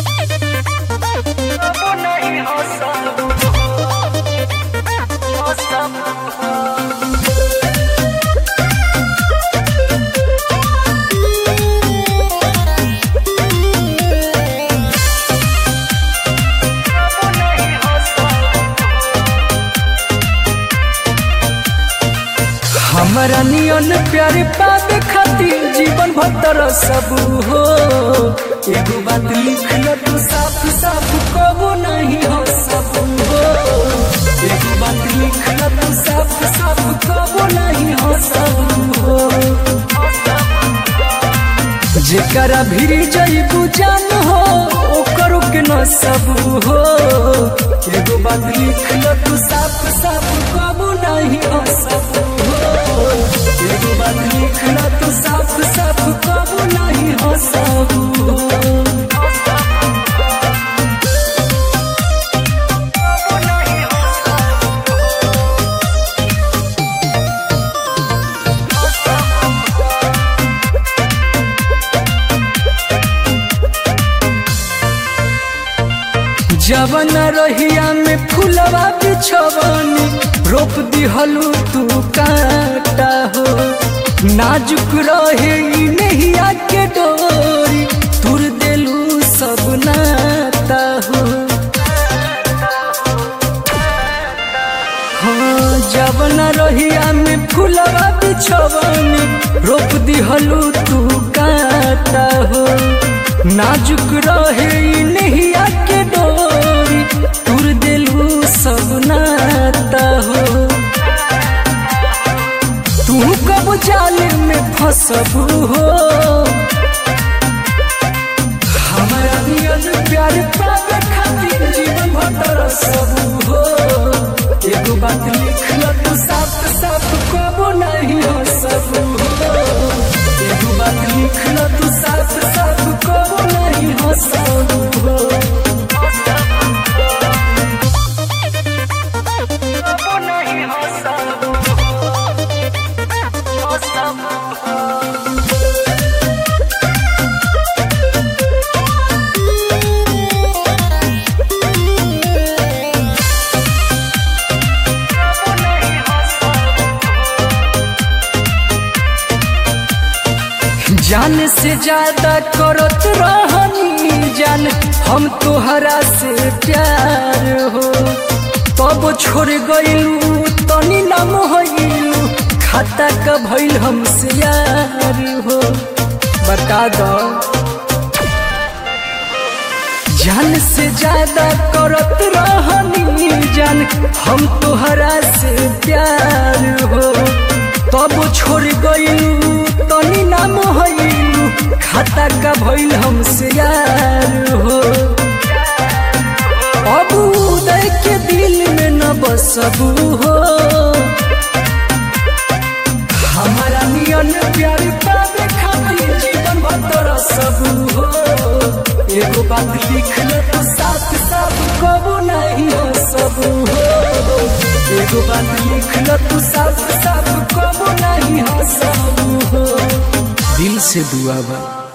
हमरा नियन प्यारे पावे खातिर जीवन भर सब हो एगो बात लिख ल तू साफ साफ कबो नहीं हो सब हो एगो बात लिख ल तू साफ साफ कबो नहीं हो सब हो जेकरा भिरी जईबू जान हो ओकरो के न सब हो एगो बात लिख ल तू साफ साफ कबो नहीं हो सब हो एगो बात लिख ल तू साफ साफ कबो नहीं हो सब हो जवन रहिया में फुलवा बिछवनी रोप दिहलू तू काटा हो नाजुक रहे ई नहिया के डोरी तुर देलू सब नाता हो हाँ जवन रहिया में फुलवा बिछवनी रोप दिहलू तू काटा हो नाजुक रहे ई नहिया के डोरी तुर देलू सब नाता हो तू कब जाल में फसबू हो हमारा नियन प्यार पावे खातिर जीवन भर सब हो एगो बात लिख ल तू साफ साफ कबो नहीं हो सब हो एगो बात लिख ल तू साफ साफ कबो नहीं हो सब हो कबो नहीं हो सब हो सब कबो नहीं हो सब जान से ज्यादा करत रहनी जान हम तोहरा से प्यार हो तब छोड़ गईलू तनी ना मोहलू खाता का भइल हमसे यार हो बता दो जान से ज्यादा करत रहनी जान हम तोहरा से प्यार हो तब छोड़ गईलू तनी ना मोहलू खाता का भइल हमसे यार हो अब उदय के दिल में न बसबू हो हमारा नियन प्यार पावे खातिर जीवन भर सब हो एगो बात लिख ले तो साफ साफ कबो नहीं हो सब हो एगो बात लिख ले तो साफ साफ कबो नहीं हो सब हो दिल से दुआ बा